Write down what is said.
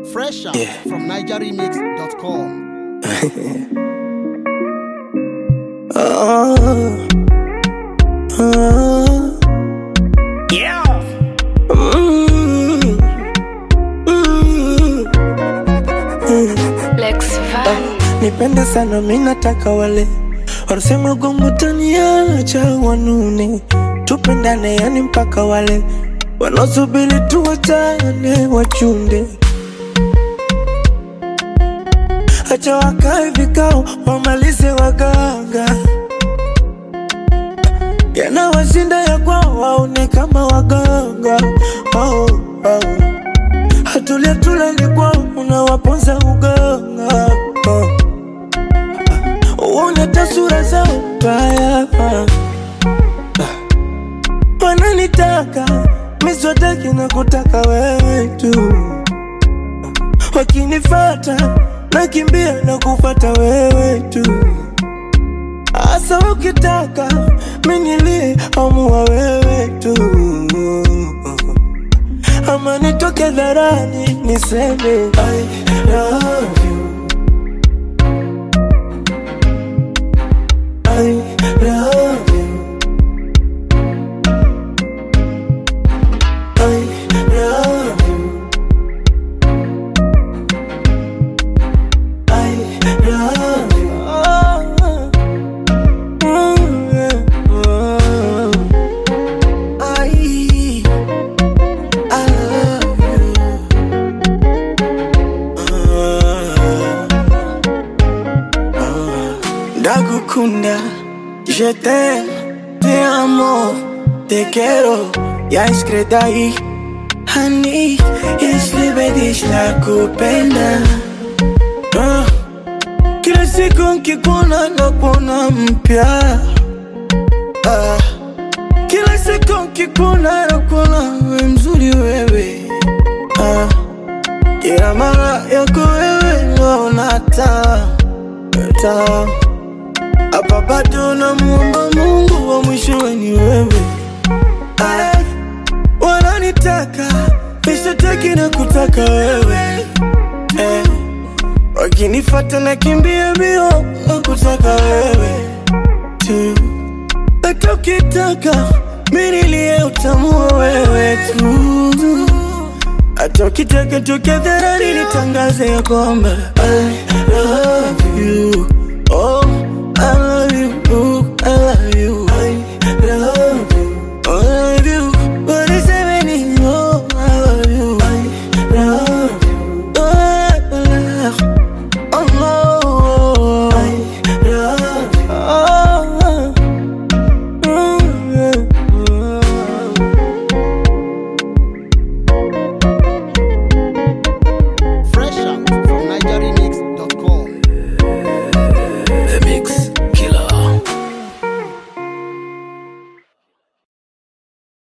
Fresh out Yeah. from NigerRemix.com. Oh, oh, Yeah. mm, mm. Lex Van. Nipende sana mi nataka wale wanasema gongo taniacha wanune, tupendane yani mpaka wale wanaosubiri tuwachane wachunde, acha wakae vikao wamalize waganga, yanawashinda ya kwao waone kama waganga oh, oh. Hatulia tulali kwao unawaponza uganga oh. Uone tasura zao mbaya Wananitaka miswataki na kutaka wewe tu Wakinifata nakimbia na kufata wewe tu Asa ukitaka minilie amua wewe tu Ama nitoke dharani niseme I love you I love you. I love you. I love you. Oh, mm, yeah, oh. I, I love you. Ah. Ndagukunda, je t'aime, te amo, te quiero, ya iskredai Hani, jeśli dich nakupenda Ah, Kila siku nkikuona nakuona mpya Ah, Kila siku nkikuona nakuona we mzuri wewe Ah, Kila mara yako wewe naona taa taa hapa bado namuomba Mungu wa mwishowe ni wewe. Ay, wananitaka nishataki na kutaka wewe eh, wakinifata na kimbia mbio na kutaka wewe tu, hata ukitaka mimi nilie utamua wewe tu, hata ukitaka toke dharani nitangaze ya kwamba I love you oh I